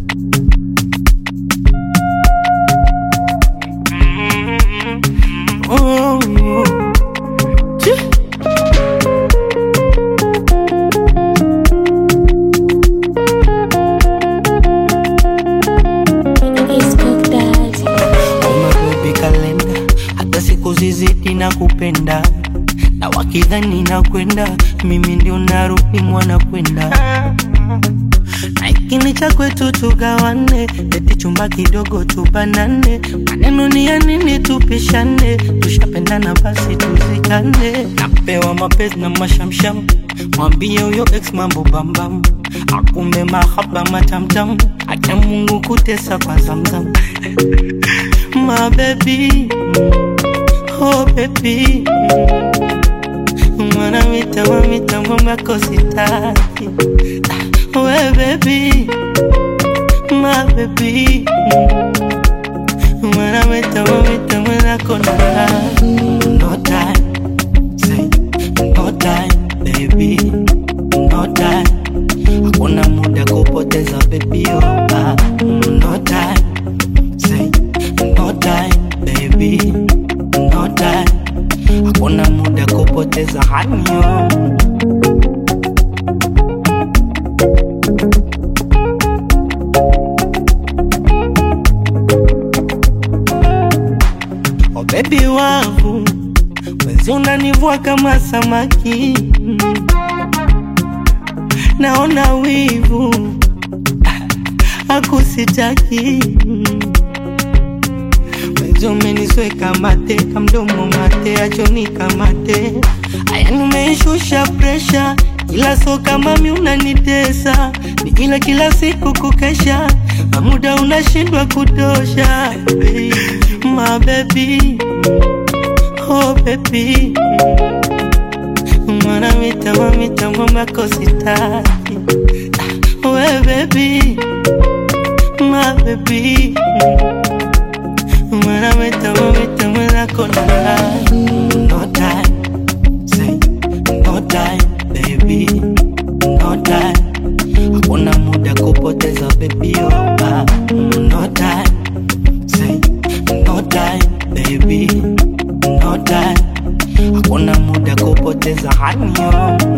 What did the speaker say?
Oh, Chee. Oma baby kalenda, hata siku zizidi na kupenda, na wakidhani na kwenda, mimi ndio narudi mwana kwenda na ikini cha kwetu tugawane, eti chumba kidogo tubanane, maneno ni ya nini tupishane, tushapendana basi tuzikane. Napewa mapenzi na mashamsham, mwambie huyo ex mambo bambam, akumbe mahaba matamtam, acha Mungu kutesa kwa zamzam my baby, oh baby, mwana mita mamita mamako sitaki we baby, my baby, mwana mita mamita mwanako na no time, say no time baby, no time, hakuna muda kupoteza baby oh, ah, no time, say no time baby, no time, hakuna muda kupoteza hanyo Oh baby wangu, wezi unanivua kama samaki, naona wivu akusitaki wezi umenisweka mate kamdomo mate achoni kamate aya nimeishusha presha ila so kama mi unanitesa ni ila kila siku kukesha na muda unashindwa kutosha my baby oh baby mwana mitama mitama mako sitaki we baby my baby mwana mitama mitama nako na no time say no time baby no time hakuna muda kupoteza baby oh ah, no time say no time baby no time hakuna muda kupoteza hanyo